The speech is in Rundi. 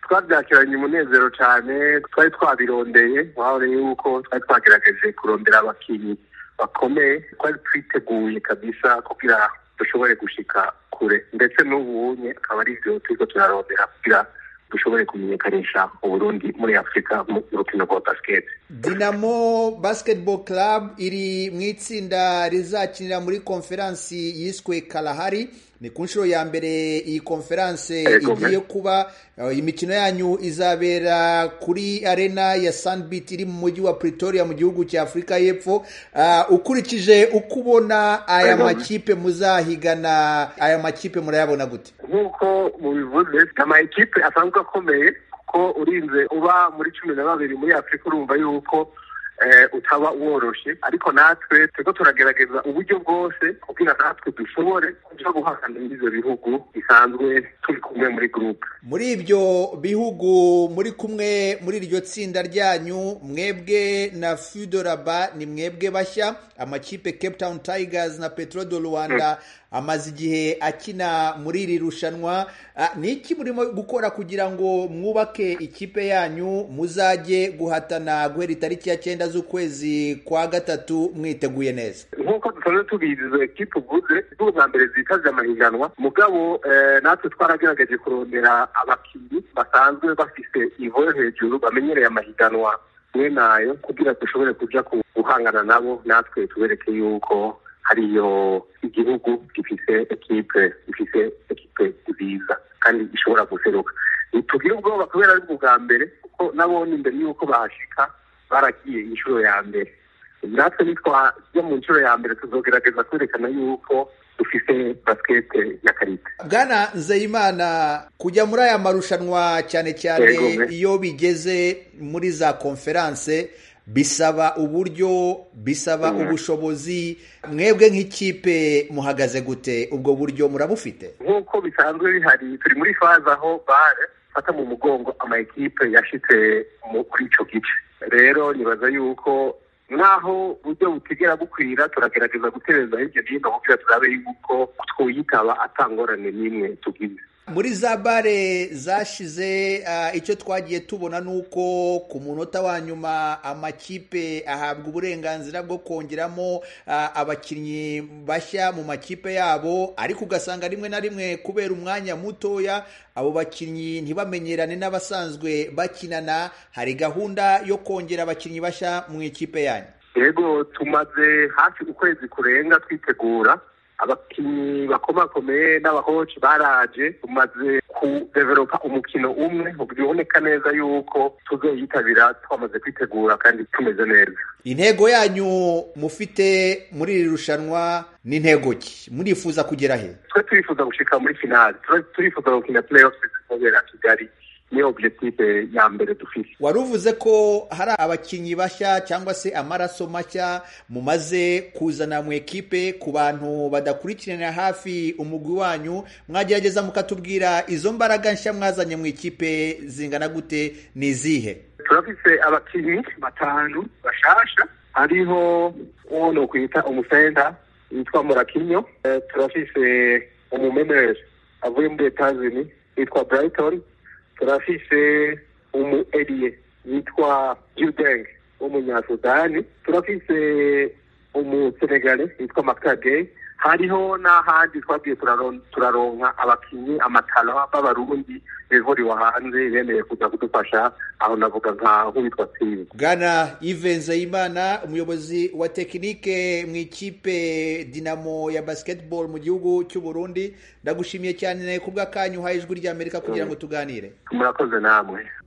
twabyakiranye umunezero cyane twari twabirondeye wabonye yuko twari twagerageje kurondera abakinnyi bakomeye twari twiteguye kabisa kugira dushobore gushika kure ndetse n'ubunye akaba ari byo turiko turarondera kugira dushobore kumenyekanisha uburundi muri afurika mu rukino rwa basiketi dinamo basketball club iri mu itsinda rizakinira muri konferansi yiswe kalahari ni ku nshuro ya mbere iyi konferanse igiye kuba imikino yanyu izabera kuri arena ya sunbit iri mu mujyi wa pretoria mu gihugu cya afurika y'epfo ukurikije uko ubona aya makipe muzahigana aya makipe murayabona gute nk'uko mubivuze ama ekipe asanzwe akomeye kuko urinze uba muri cumi na babiri muri afurika urumva yuko utaba woroshe ariko natwe turiko turagerageza uburyo bwose kugira natwe dushobore kuja guhangana n'ivyo bihugu bisanzwe turi kumwe muri groupe muri ibyo bihugu muri kumwe muri iryo tsinda ryanyu mwebwe na fudoraba ni mwebwe bashya amakipe cape town tigers na petro do rwanda amaze igihe akina muri iri rushanwa ni iki murimo gukora kugira ngo mwubake ikipe yanyu muzajye guhatana guhera itariki ya cyenda z'ukwezi kwa gatatu mwiteguye neza nk'uko dusanzwe tubizi izo ekipe uvuze izuba za mbere zitaje amahiganwa mugabo natwe twaragerageje kurondera abakinnyi basanzwe bafite ivo yo hejuru bamenyereye amahiganwa mwe nayo kugira dushobore kuja guhangana nabo natwe tubereke yuko hariyo igihugu gifise ekipe gifise ekipe nziza kandi ishobora guseruka ntitugire ubwoba kubera ari bwa mbere kuko nabone imbere y'uko bahashika baragiye inshuro ya mbere natwe nitwajya mu nshuro ya mbere tuzogerageza kwerekana yuko dufise basikete ya karite bwana nzeyimana kujya muri aya marushanwa cyane cyane iyo bigeze muri za konferanse bisaba uburyo bisaba ubushobozi mwebwe nk'ikipe muhagaze gute ubwo buryo murabufite nk'uko bisanzwe bihari turi muri faze aho bare fata mu mugongo ama ekipe yashitse kuri ico gice rero nibaza yuko naho buryo butigera bukwira turagerageza gutereza hirya hino kugira turabe yuko twuyitaba atangorane n'imwe tugize muri za bare zashize icyo twagiye tubona ni uko ku munota wa nyuma amakipe ahabwa uburenganzira bwo kongeramo abakinnyi bashya mu makipe yabo ariko ugasanga rimwe na rimwe kubera umwanya mutoya abo bakinnyi ntibamenyerane n'abasanzwe bakinana hari gahunda yo kongera abakinnyi bashya mu ikipe yanyu yego tumaze hafi ukwezi kurenga twitegura abakinnyi bakomakomeye n'abahoci baraje tumaze kudevelopa umukino umwe biboneka neza yuko tuzoyitabira twamaze kwitegura kandi tumeze neza intego yanyu mufite muri iri rushanwa ni intego ki murifuza kugera he twe turifuza gushika muri finali turifuza gukina playoffs kubera kigali niyo objective ya mbere dufite wari uvuze ko hari abakinnyi bashya cyangwa se amaraso mashya mumaze kuzana mu ekipe ku bantu badakurikiranira hafi umugwi wanyu mwagerageza mukatubwira izo mbaraga nshya mwazanye mu ikipe zingana gute ni izihe turafise abakinnyi batanu bashasha hariho uwo ni ukwita umusenta witwa murakinyo turafise umumeneri avuye muri etazini witwa brighton turafise umu eriye yitwa judeng w'umunyasudani turafise umu senegale yitwa makage hariho n'ahandi twagiye turaronka abakinyi amatara b'abarundi bivuriwe hanze bemeye kuza kudufasha aho navuga nk'uwitwa simu bwana Yves Nzeyimana umuyobozi wa tekinike mu ikipe dinamo ya basketball mu gihugu cy'u Burundi ndagushimiye cyane ku bw'akanyu uhaye ijwi ry'Amerika kugira ngo tuganire murakoze namwe